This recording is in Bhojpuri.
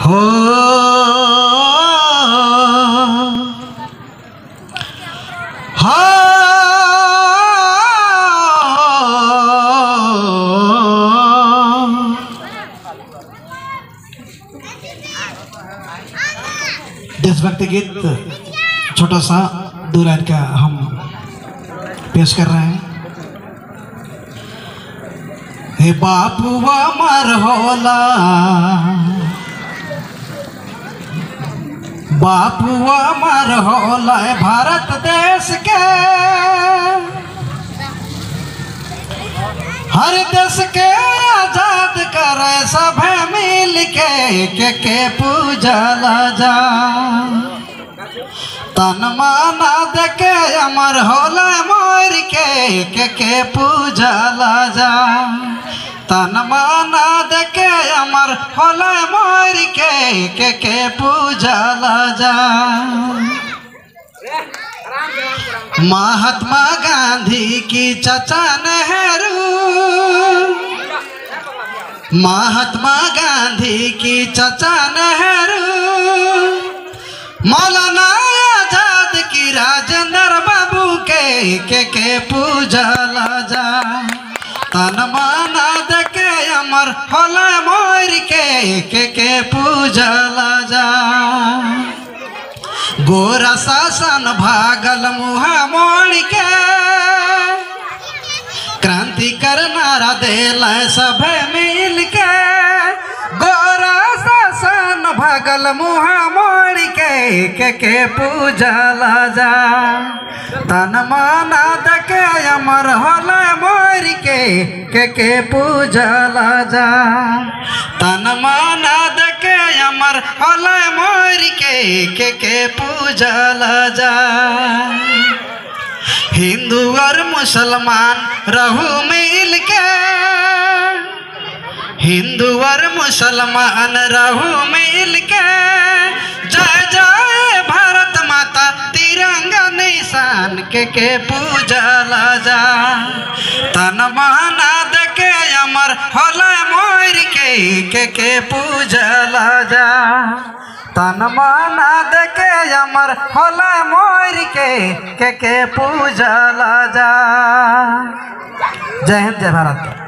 हो हाँ देशभक्ति गीत छोटा सा दो लाइन का हम पेश कर रहे हैं हे बापुआ मर होला बापुआ मर होला भारत देश के हर देश के आजाद करे सब मिल के के के पूजला जा तन माना देके अमर होला मोर के के के पूजला जा तन माना देके अमर होला मोर के के के पूजला जा महात्मा गांधी की चचा नेहरू महात्मा गांधी की चचा नेहरू मौलाना आजाद की राजेंद्र बाबू के के के पूजला जा तन माना देके अमर होला मोर के के के पूजला जा गोरा शासन भागल मुहा मोड़ के क्रांति करनारा देल सब मिल के गोरा शासन भागल मुहा मोड़ के के के पूजला जा तन माना दके अमर होला मोर के के के पूजला जा तन माना दके अमर होला मोर के के के पूजला जा हिंदू और मुसलमान रहू मिल के हिंदू और मुसलमान रहू मिल के जय जय भारत माता तिरंगा निशान के के पूजला जा तन माना देके अमर होला मोर के के के पूजला जा तन माना देके अमर होला मोर के के के पूजला जा जय हिंद जय भारत